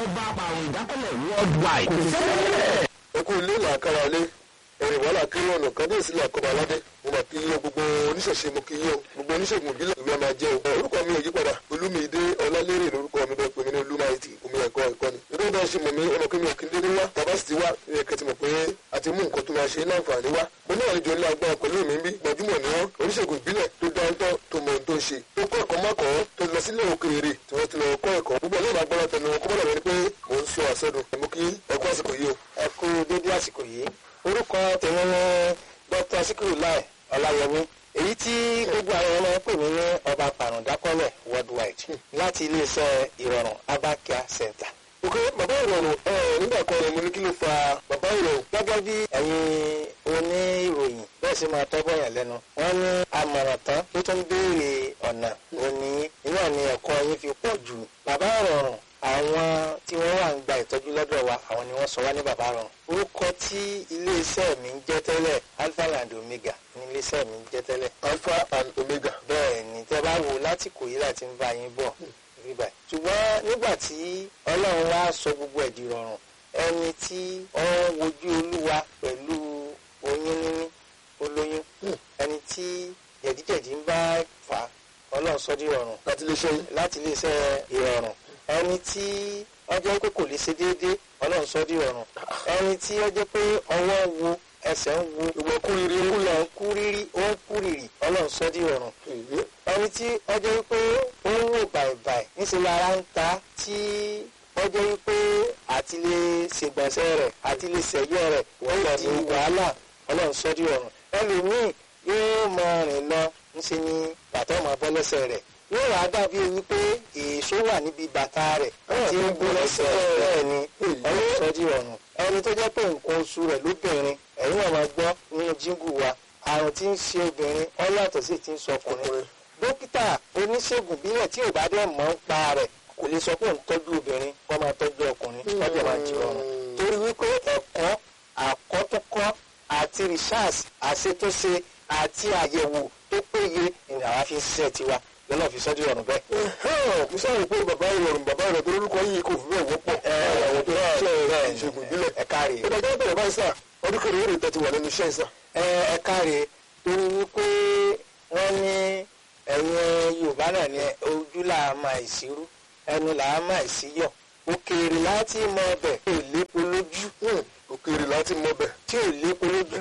ọba àrùn ìdákọ́lẹ̀ worldwide kò sẹ́lẹ̀. ẹkú ilé làákàrà lé ẹrìn wàhálà kiri ọ̀nà kábíyèsí làkọ́bà aládé mo mà kí yín o gbogbo oníṣẹ̀ṣe mo kí yín o gbogbo oníṣègùn ìbílẹ̀ ìlú máa jẹ́ o orúkọ mi ò yí padà olúmídé ọlálérè lórúkọ mi bẹ́ẹ̀ pé mi ní olúmáìtì omi ẹ̀kọ́ ẹ̀kọ́ ni nítorí bá ṣe mọ̀ mí ọmọ kí mi ò kí n dédé wá tàbá sì ti wá ẹ kẹtì mọ̀ pé a ti mú nǹkan tó máa ṣe láǹfààní wá mo ní àlejò ńlá agbára pẹ̀lú mi bí gbajúmọ̀ ni wọ́n oníṣègùn ìbílẹ̀ tó dáńtọ́ tó mọ ohun tó ń ṣe tó kọ́ ẹ̀kọ́ mọ́kọ́ tó lọ sílẹ̀ òkèèrè tí wọ́n ti lọ kọ́ ẹ̀kọ́ gbogbo ọlọ́run agbára tẹnu wọn kó bọ́dọ̀ wọ́n ni pé mò ń sọ àsọdùn mo kí ẹ̀kọ́ àsìkò yìí o. ẹ kú dédé àsìkò yìí orúkọ tèmi ní dr sikiru lai ọláyẹmí èyí tí gbogbo àwọn ọmọ pè mí ní ọba pàrọ̀dákọ́lẹ̀ worldwide láti iléeṣẹ́ ìrọ̀rùn abakia center. ok bàbá ìrọ̀rùn ẹ nígbà kan ni mo ní kí ló fa bàbá ìrọ̀rùn. gẹ́gẹ́ bí ẹ̀yin oníròyìn bẹ́ẹ̀ sì máa tọ́gbọ́n yàn lẹ́nu wọ́n ní àmọ̀ràn tán tó tún béèrè ọ̀nà òní iná ni ẹ̀kọ́ yín fi pọ̀ jù bàbá ìrọ̀rùn àwọn tí wọ́n wà ń gba ìtọ́jú lọ́dọ̀ wa àwọn ni wọ́n sọ wá ní bàbá rọrùn. orúkọ tí iléeṣẹ́ mi ń jẹ́ tẹ́lẹ̀ alpha and omega ní iléeṣẹ́ mi ń jẹ́ tẹ́lẹ̀. alpha and omega. bẹ́ẹ̀ ni tẹ́ bá wò láti kò yí láti ń bá yín bọ̀ ríbà. ṣùgbọ́n nígbà tí ọlọ́run wá sọ gbogbo ẹ̀ di rọrùn ẹni tí ó ń wojú olúwa pẹ̀lú oyún níní olóyún ẹni tí jẹ̀díjẹ̀dí ń bá fà á ọlọ́run sọ di rọrùn láti lè ṣe yín. láti iléeṣẹ́ ìrọ̀rùn ẹni tí ó jẹ́ pé kò lè ṣe déédéé ọlọ́run sọ di ọ̀run ẹni tí ó jẹ́ pé ọwọ́ ń wo ẹsẹ̀ ń wo ìwọ kú riri kú lọ. ń kú rírí ó ń kú rírì ọlọ́run sọ di ọ̀run ẹni tí ó jẹ́ pé ó ń wò bàìbàì níṣẹ́ lára ń ta tí ó jẹ́ pé àti lè ṣègbọ̀nsẹ̀ rẹ̀ àti lè ṣẹ̀yọ́ rẹ̀ ó di wàhálà ọlọ́run sọ di ọ̀run ẹlòmíì yóò mọ rìn lọ ńṣe ni bàtà ọmọ bọ́ lẹ́sẹ̀ rẹ̀ yóò wá dàbí wípé èso wà níbi bàtà rẹ̀ tí ń bó lẹ́sẹ̀ bẹ́ẹ̀ ni ọlọ́run sọ di ọ̀run ẹni tó jẹ́ pé nǹkan oṣù rẹ̀ lóbìnrin ẹ̀yin náà máa gbọ́ nínú jíngù wa àrùn tí ń ṣe obìnrin ó yàtọ̀ sí ti ń sọ ọkùnrin dókítà oníṣègùn bílẹ̀ tí ò bá dẹ̀ mọ̀ ń pa rẹ̀ kò lè sọ pé òun tọ́jú obìnrin kó máa tọ́jú ọkùnrin kọ́jà máa di ọ̀run torí wípé ẹ̀kọ́ àkọ́túnkọ́ àti research àṣetúnṣe àti àyẹ̀wò tó péye ni àwa fi ń ṣiṣẹ́ tiwa lọ́nà fi sọ́jú ọ̀run bẹ́ẹ̀. mo sáré pé bàbá ìrọ̀rùn bàbá ìrọ̀rùn tó lórúkọ yìí kò fi bẹ́ẹ̀ wọ́pọ̀. àwọn tó ń ṣe ẹ̀rọ ìṣègùn ìbílẹ̀. ẹ káre ìgbà jẹ́ bẹ̀rẹ̀ báyìí sà ọdún kẹrin ó lè tẹ́tí wà lẹ́nu iṣẹ́ ìsà. ẹ ẹ káre torí wípé wọ́n ní ẹ̀yin yorùbá náà ní ojú là á máa ìṣirú ẹnu là á máa ìṣíyọ̀ òkèèrè láti mọ ọbẹ̀ tí ò lépo lójú òkèèrè láti mọ bẹ̀. tí ò lépo lójú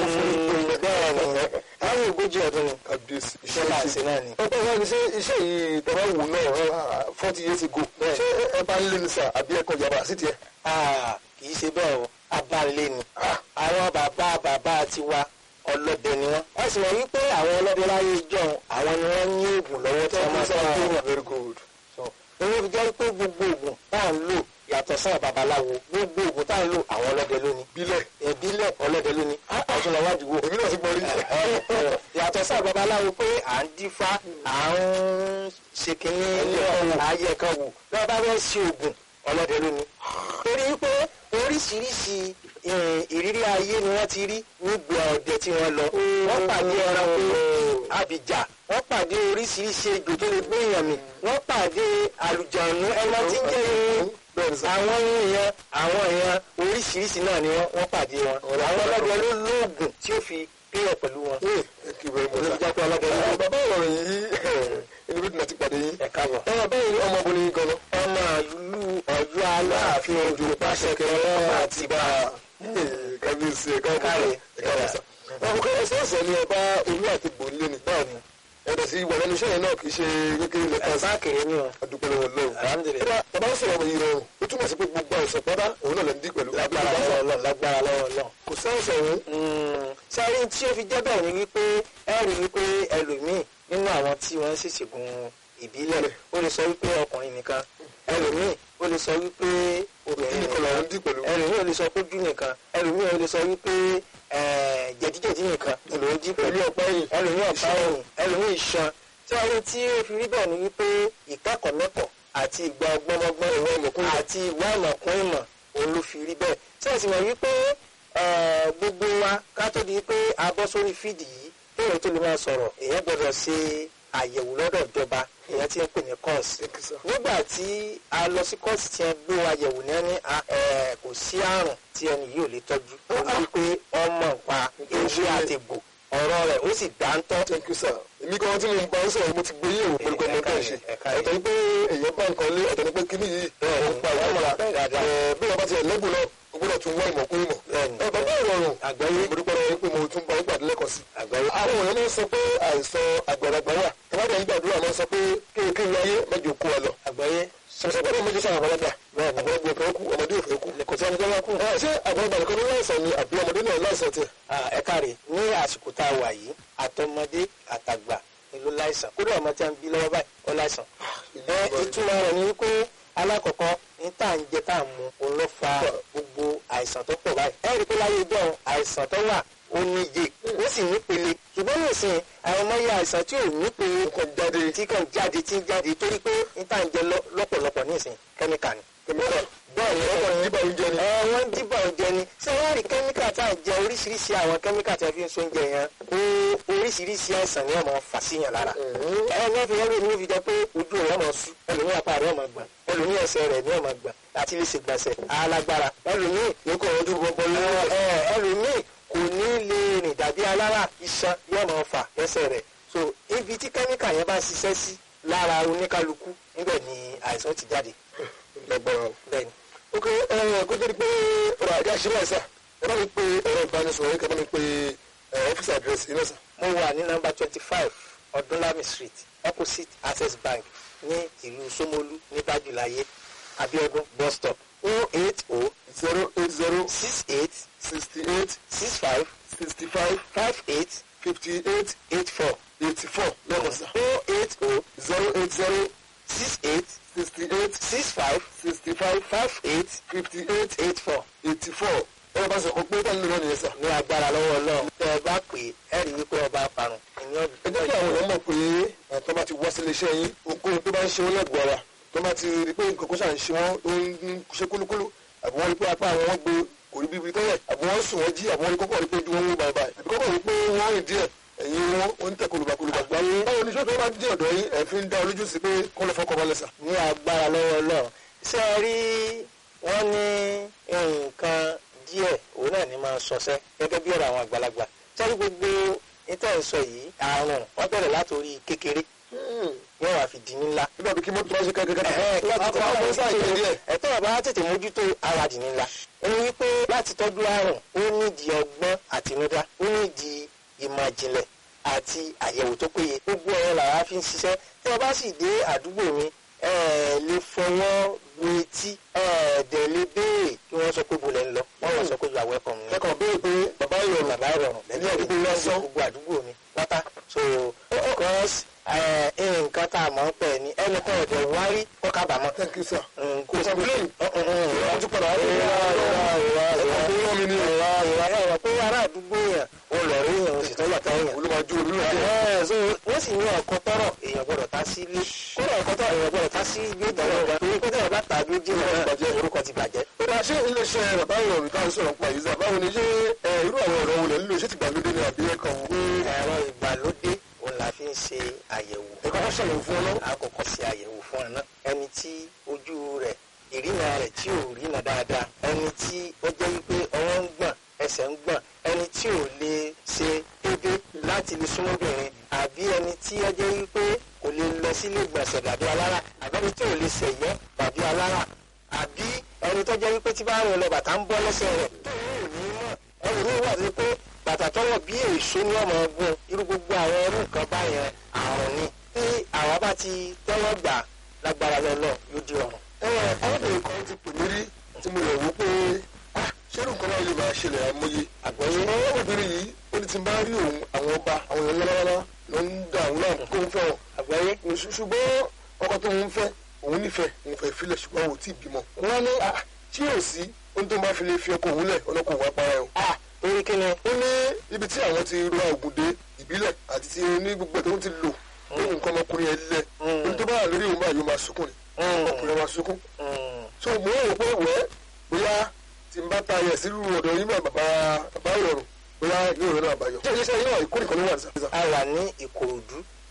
bẹ́ẹ̀ ni àwọn ogójì ọdún ni kábíyèsí iṣẹ́ là ń ṣe náà ni. ọgbọ́n wa ni ṣé iṣẹ́ yìí tọ́wọ́ wò náà forty years ago ṣé ẹ bá ń lé ní sà àbí ẹ̀kọ́ ìjàmbá sí tiẹ̀. Ah, kì í ṣe bẹ́ẹ̀ o abalẹ̀ ni àwọn bàbá bàbá tiwa ọlọ́dẹ ni wọ́n. wọ́n sì mọ̀ wípé àwọn ọlọ́dẹ láyé ìjọ àwọn ni wọ́n ní oògùn lọ́wọ́ tí wọ́n máa sọ fún wọn. very good. owó fi jẹ́ pé gbogbo oògùn tá à ń lò yàtọ̀ sáà babaláwo gbogbo oògùn tá à ń lò àwọn ọlọ́dẹ lónìí. bílẹ̀ ìbílẹ̀ ọlọ́dẹ lónìí. ọ̀tún lọ wájú wo. èmi náà ti gbọ́ rí. yàtọ̀ sáà babaláwo pé à ń dífá à ń ṣe kínní ayé kan wò lọ́wọ́ bá fẹ́ ṣe oògùn ọlọ́dẹ lónìí. torí pé oríṣiríṣi eh, ìrírí ayé ni wọ́n ti rí nígbà ọdẹ tí wọ́n lọ. wọ́n pàdé ẹranko àbíjà wọ́n pàdé oríṣiríṣi ejò tó lè gbé èèyàn mì wọ́n pàdé àlùjànnú ẹran tí ń jẹ́ irun bẹ́ẹ̀ni sà. àwọn èèyàn àwọn èèyàn oríṣiríṣi náà ni wọ́n wọ́n pàdé wọn. àwọn ọlọ́dẹ ló lóògùn tí ó fi pínyẹ̀ pẹ̀lú wọn. thank you very much. olùjápẹ́ ọlọ́dẹ ló sà. bàbá ìrọ̀rùn yìí inú bí tìǹà ti pàdé yín. ẹ̀ káàbọ̀. ẹ báyìí ni ọmọbìnrin yìí gan-an. ọmọ ìlú ọ̀yọ́ aláàfin òjò pàṣẹ kẹrẹ àti bá a. kábíyèsí ẹ káàbọ̀ Káre. ẹ káàbọ̀ sà. ọkọ ẹsẹ̀ ẹsẹ̀ ni ọba olú àti bòńlé ni. bẹ́ẹ̀ni ẹ̀dẹ̀ sí ìwà lẹ́nu iṣẹ́ yẹn náà kì í ṣe kékeré lẹ́ka sí. ẹ̀sán kiri ni o. adúpẹ́ lọ́wọ́ lọ́wọ́. alhamdulilayi. bàbá ń sọ̀rọ̀ yìí rọrùn ó túmọ̀ sí pé gbogbo àìsàn pátá òun náà lè ń dí pẹ̀lú. lágbára lọ́wọ́ lọ lágbára lọ́wọ́ lọ. kò sáyẹ̀nsì ọ̀hún. sáré tí ó fi jẹ́ bẹ́ẹ̀ ni wípé ẹ rí wípé ẹlòmíì nínú àwọn tí wọ́n ń ṣèṣègùn ìbílẹ̀ ó lè sọ wípé ọkùnrin nìkan ẹlòmíì ó lè sọ wípé obìnrin nìkan làwọn ń dí pẹ̀lú. ẹlòmíì ó lè sọ pójú nìkan ẹlòmíì ó lè sọ wípé eh, jẹ̀díjẹ̀dí nìkan ló ń jí pẹ̀lú ọ̀pá ẹ̀yìn. ẹlòmíì ọ̀pá ẹ̀yìn ẹlòmíì iṣan tí wọ́n rí tí ó fi rí bẹ́ẹ̀ ni wípé ìkẹ́kọ̀ọ́ mẹ́kọ̀ọ́ àti ìgbà ọgbọ́nmọ́gbọ́n ìwọ ìmọ̀kún àti ìwà ìmọ̀kún ìmọ̀ òun ló fi rí bẹ́ẹ̀ tí a sì mọ̀ wípé eh, gbogbo wa ká tó di pé a bọ́ sórí fídì yìí lóòrè tó lè máa sọ̀rọ̀ èèyàn gbọ́dọ̀ ṣe àyẹ̀wò lọ́dọ̀ ìjọba ìyẹn tí ń pè ní kọ́ọ̀sì Thank you, sir. nígbà tí a lọ sí kọ́ọ̀sì tí wọ́n gbé wa yẹ̀wò ní ẹni a- ẹ̀, kò sí àrùn tí ẹni yìí ò lè tọ́jú ó wí pé ọmọ nǹpa ewé àti egbò ọ̀rọ̀ rẹ̀ ó sì dáńtọ́ thank you sir èmi kan tí mo ń bá ń sọ̀rọ̀ mo ti gbé yẹ̀wò pẹ̀lú kan mo Ẹ̀ka tẹ̀ yẹn, ṣe ẹ̀ka yẹn. ọ̀tọ̀ ni pé èèyàn bá nǹkan lé ọ̀tọ̀ ni pé kíní yìí ó ń pa ìwà ọmọ mọ́ra bẹ́ẹ̀ dáadáa. Ẹ̀, bí wọ́n bá ti ẹ̀ lẹ́bùn náà o gbọ́dọ̀ tún wá ìmọ̀ kún ìmọ̀ Bẹ́ẹ̀ni. ẹ̀ bàbá ìrọ̀rùn Àgbáyé. mo dúpẹ́ lọ́wọ́ pé mo tún bá yín pàdé lẹ́kọ̀ọ́ sí àgbáyé àwọn èèyàn máa ń sọ pé àìsàn àgbàlagbà wà tọ́lá ń gbàdúrà máa ń sọ pé kéèké wáyé mẹ́jọ kó wa lọ àgbáyé sọ̀sọ̀ gbọ́dọ̀ méjì sáà àgbàlagbà àgbàlagbà ò fẹ́ kú ọmọdé ò fẹ́ kú kò sí ẹni tó bá kú. Ẹ̀, ṣé àgbàlagbà nìkan ló láìsàn ni àbí ọmọdé náà láìsàn tiẹ̀ Ah, ẹ káre ní àsìkò tá a wà yìí àtọmọdé àtàgbà ni ló láìsàn kódà ọmọ tí a ń bí lọ́wọ́ báyìí ó láìsàn. ẹ ìtumọ̀ rẹ̀ ni wípé alákọ̀ọ́kọ́ ní tá à ń jẹ tá à ń mu òun ló fa gbogbo àìsàn tó pọ̀ báyìí. ẹ rí i pé láyé ìjọ àìsàn tó wà ó níye ó sì nípele ṣùgbọ́n nísìnyí àwọn ọmọ yẹ àìsàn tí ò nípele kàn jáde tí kàn jáde tí ń jáde torí pé ní tá à ń jẹ lọ- lọ́pọ̀lọpọ̀ nísìnyí kẹ́míkà ni. kẹmíkà bẹ́ẹ̀ ni ọkọ̀ nígbà oúnjẹ ni ẹ wọ́n dìbò ọ̀jẹ̀ ni ṣé wọ́n rí kẹ́míkà tá à ń jẹ oríṣiríṣi àwọn kẹ́míkà tí a fi ń sóúnjẹ yẹn ó oríṣiríṣi àìsàn ni wọ́n máa fà síyàn lára. ẹ ní fi ẹrú mi fi jẹ pé ojú rẹ̀ máa sú ẹlòmíì apá rẹ̀ máa gbọ̀n ẹlòmíì ẹsẹ̀ rẹ̀ ni wọ́n máa gbọ̀n láti lè ṣègbọ̀nsẹ̀ alágbára ẹlòmíì ní kò ojú gbogbo lọ́wọ́ ẹ ẹlòmíì kò ní lè rìn dàbí alára iṣan yóò máa fà lẹ́sẹ̀ rẹ̀ so ibi tí kẹ́míkà yẹn bá ṣiṣẹ́ sí lára oníkálukú níbẹ̀ ni àìsàn ti jáde lágbára o. bẹ́ẹ̀ ni. ok ẹ kó tó di pé ọ̀rọ̀ àjẹ́ àṣírí àìsà ẹ bá mi pe ẹ̀rọ ìbánisọ̀rọ̀ yìí kẹ́ bá mi pe ẹ̀ ọ́fíìsì àdírẹ́sì iná sà. mo wà ní nọ́mbà twenty five ọdúnlami street opposite access bank ní ìlú Ṣómólú ní bájúláyé abiodun bus stop o eight o zero eight zero six eight sixty eight six five sixty five five eight fifty eight eight four eighty four lẹ́kọ̀ọ́ sà. o eight o zero eight zero six eight sixty eight six five sixty five five eight fifty eight eight four eighty four ẹ̀rọ bá sọ kó pé táwọn ènìyàn nìyẹn sà. ní agbára lọ́wọ́ Ọlọ́run tẹ́ ẹ bá pè é ẹ rí i wípé ọba parun ìní ẹ jẹ́ kí àwọn èèyàn mọ̀ pé ẹ̀ tó bá ti wá sílé iṣẹ́ yín ohunkóhun tó bá ń ṣe wọ́n lẹ́gbọ̀ọ́ ara tó bá ti rí pé nǹkan kó ṣà ń ṣe wọ́n ó ń ṣe kúlúkúlú àbí wọ́n rí pé apá àwọn wọn gbé kò rí bíbi tẹ́lẹ̀ àbí wọ́n sùn wọ́n jí àbí wọ́n rí kọ́kọ́ rí pé ojú wọn wó báyìí báyìí àbí kọ́kọ́ rí pé wọ́n rìn díẹ̀ ẹ̀yìn wọn ó ń tẹ̀ kolùbàkolùbà gbáyé báwo ni sọ́tò bá dé ọ̀dọ̀ yín ẹ̀ fi ń dá olójú sí pé kọ́ lọ fọkọ̀ balẹ̀ sà. ní agbára lọ́wọ́ Ọlọ́run ṣé ẹ rí wọ́n ní nǹkan díẹ̀ òun náà ní máa sọsẹ́ gẹ́gẹ́ bí ọ̀rọ̀ àwọn àgbàlagbà sẹ́rí gbogbo níta ìsọ yìí àrùn wọ́n bẹ̀rẹ̀ látòrí kékeré yóò wá fi di ńlá. nígbà bí kí mọ́tò bá ṣe kẹ́kẹ́ kẹ́kẹ́ ẹ̀tọ́ ọ̀bá tètè mójútó ara dì ńlá. ẹni wípé láti tọ́jú àrùn ó nídìí ọgbọ́n àtinúdá ó nídìí ìmọ̀ ìjìnlẹ̀ àti àyẹ̀wò tó péye gbogbo ọ̀rọ̀ làwa fi ń ṣiṣẹ́ tí wọ́n bá sì dé àdúgbò mi ẹ lè fọwọ́ bu etí ẹ dẹ̀ lè béèrè kí wọ́n sọ pé bolẹ̀ ń lọ wọ́n lọ sọ pé you are welcome ni kẹ́kọ̀ọ́ béèrè pé bàbá ìrọ̀rùn bàbá ìrọ̀rùn ní àdúgbò lásán gbogbo àdúgbò mi pátá so because nǹkan tá a mọ̀ ń pẹ̀ ní ẹnì kan ọ̀dẹ̀ wá rí kó kábàámọ̀. thank you sir. kò sí blame. wọ́n ti padà wá sí ìwà ìwà ìwà ìwà ìwà mi ní ìwà ìwà ìwà pé ará àdúgbò yẹn o lọ rí yẹn o sì tọ́lọ̀ tẹ́ yẹn. olùmọ̀jú olúwa Ẹ̀, so wọ́n sì ní ọkọ tọrọ èèyàn gbọ́dọ̀ tá sí ilé kódà ọkọ tọrọ èèyàn gbọ́dọ̀ tá sí ilé ìtọ́wọ́ ọ̀gá torí pé tẹ̀yẹ̀ bá tàbí jìnnà bàjẹ́. orúkọ ti bàjẹ́. Bá a ṣe iléeṣẹ́ bàbá ìrọ̀rùn tá à ń sọ̀rọ̀ pa yìí sá báwo ni ṣé ẹ, irú àwọn ọ̀rọ̀ wo lẹ̀ ń lò ṣé ti gbàlódé ni àbí ẹ̀kọ́ wò ó ẹ̀rọ ìgbàlódé òun la fi ń ṣe àyẹ̀wò. ẹ̀kọ́ bá ṣàlẹ̀ fún ọ náà. àkọ́kọ́ ṣe àyẹ̀wò fún ọ náà ẹni tí ojú rẹ̀ ìrìnà rẹ̀ tí ò rìnà dáadáa ẹni tí ó jẹ́ wípé ọwọ́ ń gbọ̀n ẹsẹ̀ ń gbọ̀n ẹni tí ò lè ṣe dédé láti lè súnmọ́bìnrin àbí ẹni tí ó jẹ́ wípé kò lè lọ sílé ìgbọ̀nsẹ̀ dàbí alára àbí ẹni tí ò lè ṣẹ̀yọ́ dàbí alára àbí ẹni tó jẹ́ wípé tí bá rìn lọ bàtà ń bọ́ lẹ́sẹ̀ rẹ̀ tó ò ní mọ̀ ẹni ní wà sí pé bàtà tọwọ́ bí èso ní ọmọ ọgbọ́n irú gbogbo àwọn irú nǹkan báyẹn àrùn ni tí àwa bá ti tẹ́wọ́ gbà lágbára lọ́lọ́ yóò di ọ̀run. ẹ arábìnrin kan ti pè mí rí tí mo lè wò pé ah ṣé irú nǹkan náà lè máa ṣẹlẹ̀ àmọye. àgbọ̀yé ṣùgbọ́n obìnrin yìí ó ní ti bá rí òun àwọn ọba àwọn èèyàn lọ́wọ́lọ́wọ́ ló ń dà òun náà kó ń fẹ́ wọn. àgbọ̀yé Ṣù- ṣùgbọ́n ọkọ tó ń fẹ́ òun nífẹ̀ẹ́ òun fẹ́ filẹ̀ ṣùgbọ́n òun ò tí ì bímọ. wọ́n ní ah tí yóò sí ohun tó máa fi lè fi ọkọ òun lẹ̀ ọlọ́kọ̀ òun apara ẹ̀ o. a torí kí ni ó ní ibi tí àwọn ti ra ògùn dé ìbílẹ̀ àti ti ní gbogbo ẹ̀ tó ń ti lò lóhùn nǹkan ọmọkùnrin ẹ̀ lẹ̀ ohun tó bá wà lórí òun báyìí ó máa sunkún ni ọkùnrin máa sunkún. so mo ń rò pé wẹ́ bóyá tí n bá ta ayẹ̀ sí irú ọ̀dọ̀ yín bá bàbá bàbá ìrọ̀rùn bóyá yóò rẹ̀ náà àbáyọ. ṣé iléeṣẹ́ yín náà ìkórè kan ló wà ní sàbíà. a wà ní ìkòròdú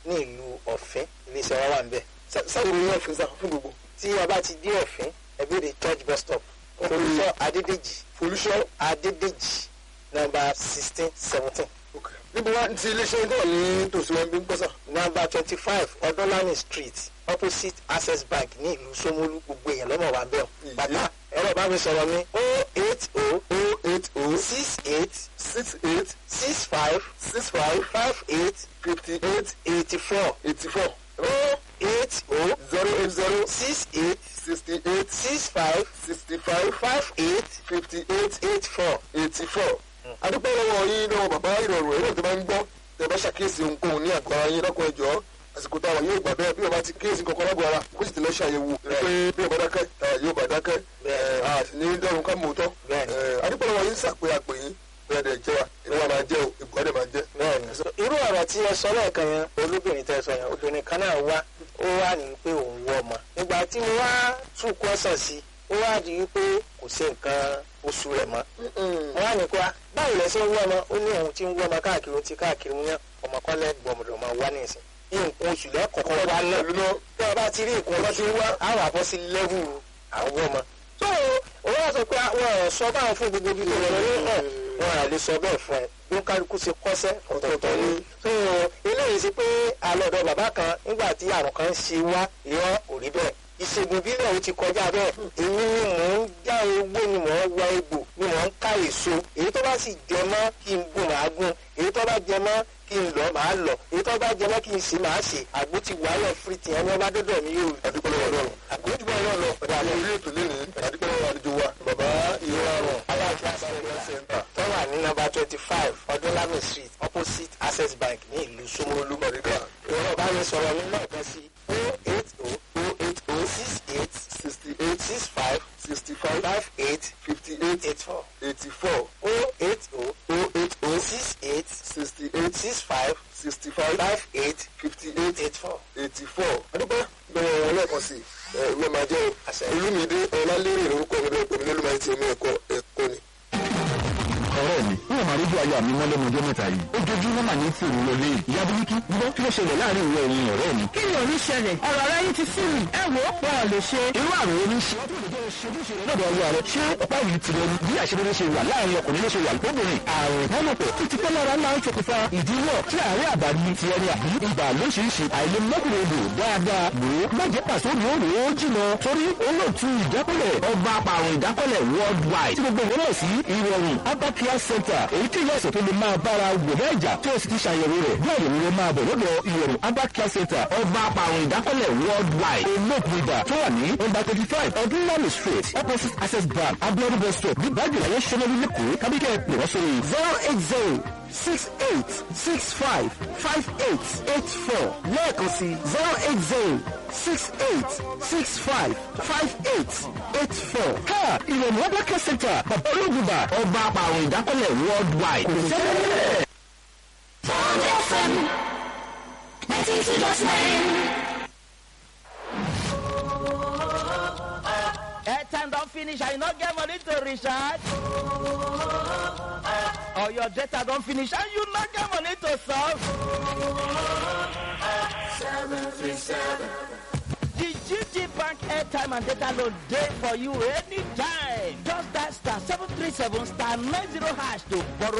ní ìlú ọ̀fẹ́ iléeṣẹ́ wa wà ń bẹ̀. sáwọn ìròyìn ọ̀fìn sá fún gbogbo tí a bá ti dé ọ̀fẹ́ ẹ béèrè church bus stop olùsọ adédèjì folúṣọ́ adédèjì nọ́mbà sixteen seventeen níbo wá ti iléeṣẹ́ tó wà ní tòsí wọn bí ń pẹ́sà nọ́mbà twenty five ọdúnlani street opposite access bank ní ìlú Ṣómólú gbogbo èèyàn lọ́mọ wa bẹ́ẹ̀ Ìyé. bàtà ẹ̀rọ bá mi sọ̀rọ̀ mi o eight o o eight o six eight six eight six five six five five eight fifty eight eighty four eighty four o eight o zero eight zero six eight sixty eight six five sixty five five eight fifty eight eight four. eighty four. adúpẹ́ lọ́wọ́ yín lọ́wọ́ bàbá ìrọ̀rùn èrò tó bá ń gbọ́ tẹ bá ṣàkíyèsí ohunkóhun ní àgọ́ ara yín lọ́kọ̀ ẹ̀jọ́ àsìkò táwa yóò gbà bẹ́ẹ̀ bí ọba ti kíyèsí kankan lágbo ara kó sì ti lọ ṣàyẹ̀wò pé bí ọba dákẹ́ táwa yóò bá dákẹ́ Bẹ́ẹ̀. àti ní dẹ́rùn ká mòótọ́ Bẹ́ẹ̀. adúpẹ́ lọ́wọ́ yín sàpé àpè yín bẹ́ẹ̀ dẹ̀ jẹ́ wa inú wa máa jẹ́ o ìbùkún dẹ̀ máa jẹ́. bẹ́ẹ̀ni irú ọ̀rọ̀ tí ẹ sọ lẹ́ẹ̀kan yẹn olóbìnrin tẹ sọ yẹn obìnrin kan náà wá ó wá ní pé òun wọ ọmọ nígbà tí mo wá tún kọ́sàn sí ó wá di wípé kò sí nǹkan oṣù rẹ̀ mọ́ mo wá ní pa báwo lẹ ṣe ń wọ ọmọ ó ní òun ti ń wọ ọmọ káàkiri ó ti káàkiri mú yẹn ọmọ kọ́lẹ́ gbọmọdọ̀ máa wá ní ìsìn nǹkan oṣù lẹ́kọ̀ọ́kọ́ wá náà pẹ̀lú náà tí a bá ti rí nǹkan ọmọ tí ń wá àwọn àbọ̀ sí lẹ́wù àwọn ọmọ. tó o wá sọ pé àwọn ọ̀rọ̀ sọ báwọn fún gbogbo ibi tó lọ ní hàn wọn à lè sọ bẹ́ẹ̀ fún ẹ bí ó kálukú ṣe kọ́sẹ́ ọ̀tọ̀ọ̀tọ̀ ni. tó o eléyìí sí pé alọ́dọ̀ bàbá kan nígbà tí àrùn kan ń ṣe wá ìran ò rí bẹ́ẹ̀ ìṣègùn ìbílẹ̀ ó ti kọjá bẹ́ẹ̀ èmi ni mò ń já ewé ni mò ń wá egbò ni mò ń ká èso èyí tó bá sì jẹ mọ́ kí n gún màá gún èyí tó bá jẹ mọ́ kí n lọ màá lọ èyí tó bá jẹ mọ́ kí n ṣe màá ṣe àgbo ti wà lẹ̀ fìrìtì ẹni ọba dọ́dọ̀ mi yóò adúpẹ́ lọ́wọ́ náà àgbójúbọ̀ náà lọ ọ̀dà àwọn orí ètò lẹ́nìí adúpẹ́ lọ́wọ́ àlejò wa bàbá ìrọ̀rùn aláàfin àṣàlẹ̀ tó wà ní nọ́mbà twenty five ọdúnlami street opposite access bank ní ìlú Ṣómólú olùmọ̀ríkà ìrọ̀ bá mi sọ̀rọ̀ mi náà kan sí o eight o o eight o six eight sixty eight six five sixty five five eight fifty eight eight four eighty four o eight o o eight o six eight sixty eight six five sixty five five eight fifty eight eight four. eighty four. adúpẹ́ bẹ̀rẹ̀ wọn lẹ́ẹ̀kan sí ẹ ìwé máa jẹ́ Àṣẹ. olúmídé ọlálérè lórúkọ mi bẹ́ẹ̀ pẹ̀lú olúmọ àti omi ẹ̀kọ́ ẹ̀kọ́ ni. ọ̀rẹ́ mi wọ́n máa rójú ayé àmì mọ́lẹ́nu ọjọ́ mẹ́ta yìí ojoojúmọ́ mà ní tí òun lọlé ìyá bíríkì gbọ́ kí ló ṣẹlẹ̀ láàrin ìwọ ẹ̀yìn ọ̀rẹ́ mi. kí ni òní ṣẹlẹ̀ ọ̀rọ̀ rẹ yín ti sí mi ẹ wò ó pọ̀ lè ṣe. irú àrùn oní ṣe ọdún òní jẹ́ ṣojúṣe rẹ lọ́dọ̀ ọwọ́ rẹ ṣé ọ̀pá yìí ti rẹ ni bí àṣeyọrí ṣe wà láàrin ọkùnrin ló ṣe wà lóbìnrin àrùn ìbálòpọ̀ títí pẹ́ lára máa ń ṣokùnfà ìdíwọ́ tí àárẹ̀ àbáni ti ẹni àbí ibà lóṣìṣì àìlèmọ́kùnrin odò dáadáa wò ó má jẹ́ pàṣẹ òní òní ó jìnà torí olóòtú ìdákọ́lẹ̀ ọba apàrùn ìdákọ́lẹ̀ worldwide tí gbogbo ìwé mọ̀ sí ìrọ̀rùn abacare center èyí tí ìyá ẹ̀sẹ̀ tó lè máa bára wò lẹ́jà tí o sì ti ṣàyẹ̀wò rẹ̀ bí àyẹ̀wò rẹ̀ máa bọ̀ lọ́dọ̀ ìrọ̀rùn abacare center ọba apàrùn ìdákọ́lẹ̀ worldwide olóòtú ìdá tó wà ní number twenty five ọdúnlami street opposite access bank abiodun bus stop ní bájúláyé sọmọlú lẹ́kọ̀ọ́ kábíkẹ́ pè wọ́n sórí zero eight zero six eight six five five eight eight four lẹ́ẹ̀kan sí zero eight zero six eight six five five eight eight four. ká ìrọ̀lú abacare center bàbá olóògùnbà ọba apàrùn ìdákọ́lẹ̀ worldwide kò sẹ́lẹ̀. Bond FM 92.9. airtime don finish and you no get money to recharge or your data don finish and you no get money to solve. The GT Bank airtime and data load dey for you anytime. Just dial star seven three seven star nine zero hash to borrow